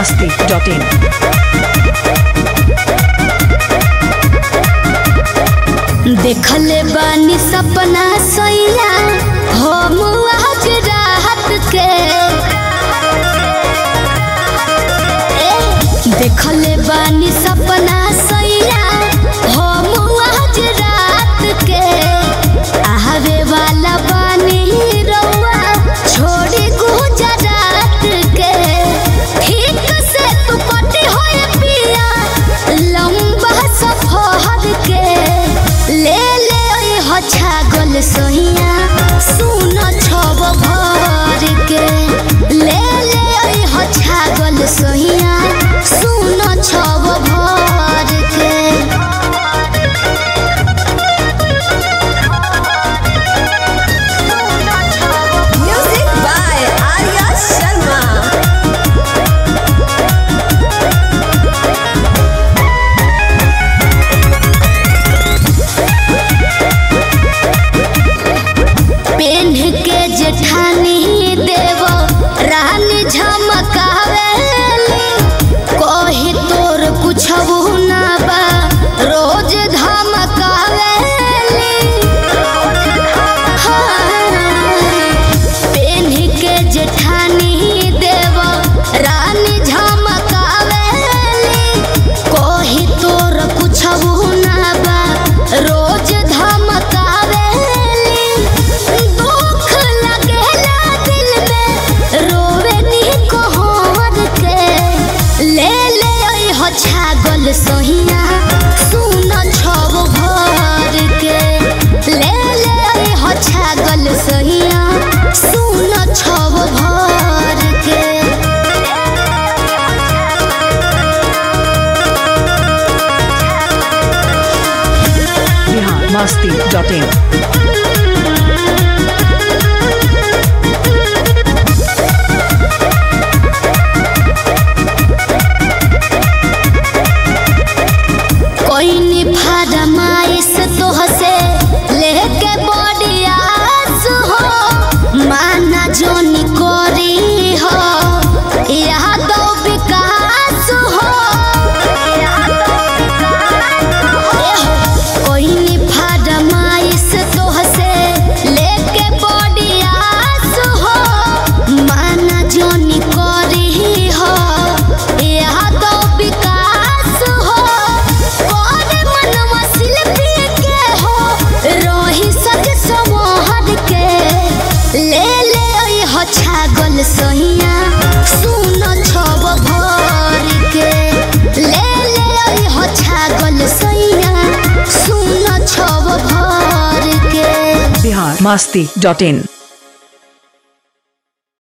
masti.in. देखले बानी सपना सैया हो आज राहत के ए, देखले बानी सपना सैया हो आज रात के आवे वाला बानी रउआ छोड़ी गुजरात के ठीक से तू कटी होए पिया लंबा सफर के ले ले ओई हो छागल सोहिया सुन छब भर के ले ले ओई हो छागल सोहिया सुन छब भर के Music by Arya Sharma. पेन के जेठानी देव रानी झमकावेली कही तोर कुछ ना बा रोज धमकावेली हाँ। पेन के जेठानी देव रानी झमकावेली कही तोर कुछ ना बा रोज धमकावेली दुख लगेला दिल में रोवे नी कोहर के ले ले ओई हो छागल सोहिया सुन छब भर के ले ले ओई हो छागल सोहिया सुन छब भर के Bihar masti.in. कोई नी फरमाइश तो हसे लेके बड़ी आस हो माना जोनी कोरी हो यहाँ दो विकास हो ए हो, कोई नी फरमाइश तो हसे लेके बड़ी आस हो माना जोनी कोरी हो यहाँ दो विकास हो कौन मनवा शिल्पी के हो रोही सज समोहर के ले ले ओई हो छागल सोहिया सुन छब भर के ले ले ओई हो छागल सोहिया सुन छब भर के Bihar masti.in.